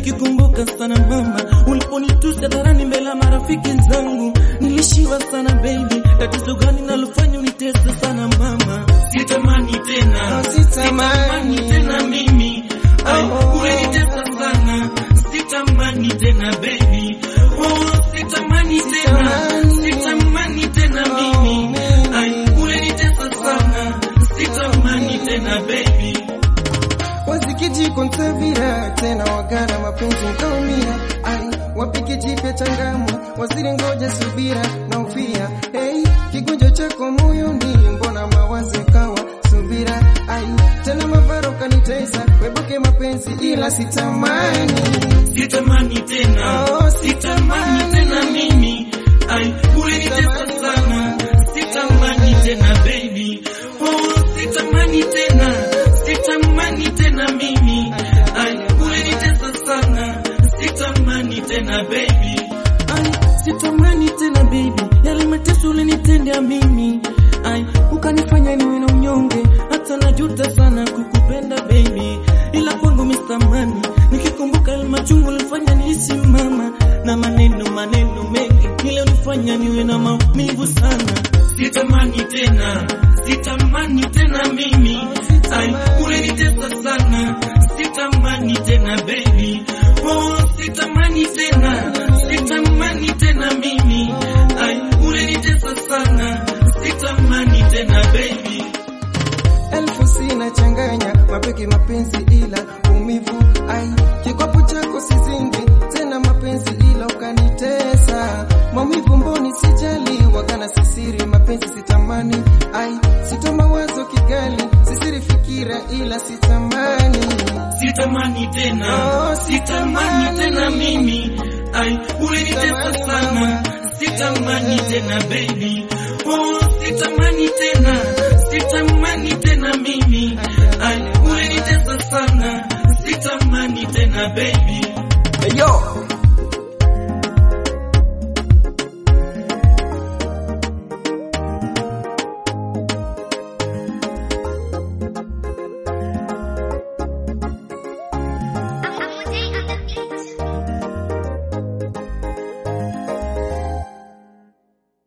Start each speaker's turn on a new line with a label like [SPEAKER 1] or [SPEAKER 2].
[SPEAKER 1] nikikumbuka sana mama, uliponitusi hadharani mbele ya marafiki zangu, nilishiwa sana baby. Tatizo gani nalofanya unitese sana mama? Sitamani tena,
[SPEAKER 2] Oh, sitamani.
[SPEAKER 1] sitamani tena mimi, ai
[SPEAKER 2] Oh.
[SPEAKER 1] ulinitesa sana, sitamani tena baby, oh sitamani tena,
[SPEAKER 2] Sitamani.
[SPEAKER 1] sitamani tena
[SPEAKER 2] Oh,
[SPEAKER 1] mimi,
[SPEAKER 2] mimi.
[SPEAKER 1] ai ulinitesa sana, sitamani tena baby.
[SPEAKER 2] wasikijiko ntavira tena wagana mapenzi nkaumia ai wapike jipya changamwe waziri ngoja subira na ufia hey, kigonjwa chako moyoni mbona mawazo kawa subira ai tena mavaro kanitesa weboke mapenzi ila sitamani
[SPEAKER 1] Sitamani tena,
[SPEAKER 2] Oh,
[SPEAKER 1] sitamani tena mimi, ai ulinitesa sana, sitamani tena baby, oh sitamani tena, sitamani tena mimi, ai ulinitesa sana, sitamani tena baby, ai sitamani tena baby, yale mateso ulinitendea mimi, ai ukanifanya niwe na unyonge, hata najuta sana kukupenda baby, ila kwangu mistamani, nikikumbuka yale machungu ulifanya nilisimama na maneno maneno mengi ile ulifanya niwe na maumivu sana. Sitamani tena, sitamani tena mimi, ai ulinitesa sana, sitamani tena baby, oh sitamani tena, sitamani tena mimi, ai ulinitesa sana, sitamani tena baby.
[SPEAKER 2] elfu sina changanya mapeke mapenzi ila umivu ai kikopo chako sizingi tena mapenzi ila ukanitesa maumivu mboni sijali wakana sisiri mapenzi sitamani ai sito mawazo kigali sisiri fikira ila sitamani
[SPEAKER 1] Sitamani tena,
[SPEAKER 2] Oh,
[SPEAKER 1] sitamani
[SPEAKER 2] sitamani.
[SPEAKER 1] tena mimi, ai ulinitesa
[SPEAKER 2] Sitamani,
[SPEAKER 1] sana,
[SPEAKER 2] mama.
[SPEAKER 1] sitamani tena baby, oh sitamani tena, sitamani tena mimi, ai ulinitesa sana, sitamani tena baby.
[SPEAKER 2] Yo,